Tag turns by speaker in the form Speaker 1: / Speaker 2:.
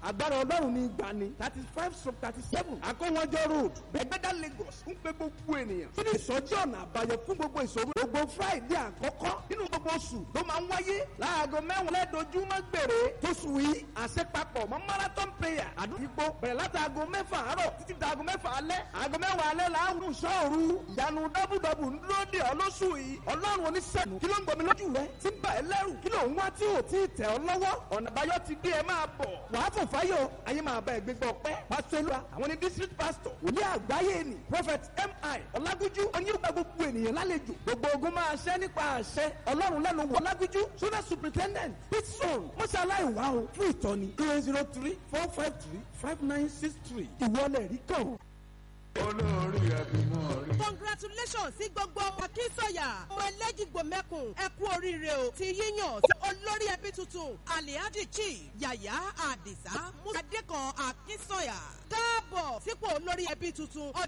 Speaker 1: agbára ọlọ́run ní ìgbani thirty five sub thirty seven akọ́wọ́jọ́ road bẹ́gbẹ́dá lagos ń pe gbogbo ènìyàn fún ìsọjí ọ̀nà àbáyọ fún gbogbo ìṣòro gbogbo friday àkọ́kọ́ nínú gbogbo oṣù ló máa ń wáyé láago mẹ́wàá lẹ́dọ̀ọ́júmọ́ gbèrè tóṣù yìí àṣepapọ̀ mọ́ marathon prayer àdúgbò bẹ̀rẹ̀ láti aago mẹ́fà àárọ̀ títí di aago mẹ́fà alẹ́ aago mẹ́wàá alẹ́ làárùn sọ́ọ̀rù ìyanu dábùdàbù ń dúró dè ọ́ lóṣù yìí ọlọ́run oníṣẹ́nu kí ló ń gbomi lójú rẹ tí ń bà ẹ́ lẹ́rù kí ló ń wá tí ò tí ì tẹ̀ ọ́ lọ́wọ́ ọ̀nà àbáyọ ti dé ẹ máa bọ̀ wàá fò fáyọ̀ ayé máa bá ẹ gbégbá ọpẹ́ pásítọ̀ ìlú àwọn ní district pastor wòlíì àgbáyé ni prophet mi ọlágúnjú oníyóògbà gbogbo ènìyàn lálejò gbogbo ogun máa ṣẹ́ nípa àṣẹ ọlọ́run lẹ́nu wọ ọlágúnjú sọ́nà superintendent pitson mọ́ṣáláì wà ó fún ìtọ́ni zero zero three four five three five nine six three ìwọlẹ̀ rí kàn.
Speaker 2: olórí ẹbí náà rí.
Speaker 3: congratulations sí gbogbo akínsọ̀yà ọmọ ẹlẹ́jìgbò mẹ́kùn ẹ kú oríire o ti yíyàn sí olórí ẹbí tuntun alihaji chief yàyà àdìsá musa adékan akínsọ̀yà káàbọ̀ sípò olórí ẹbí tuntun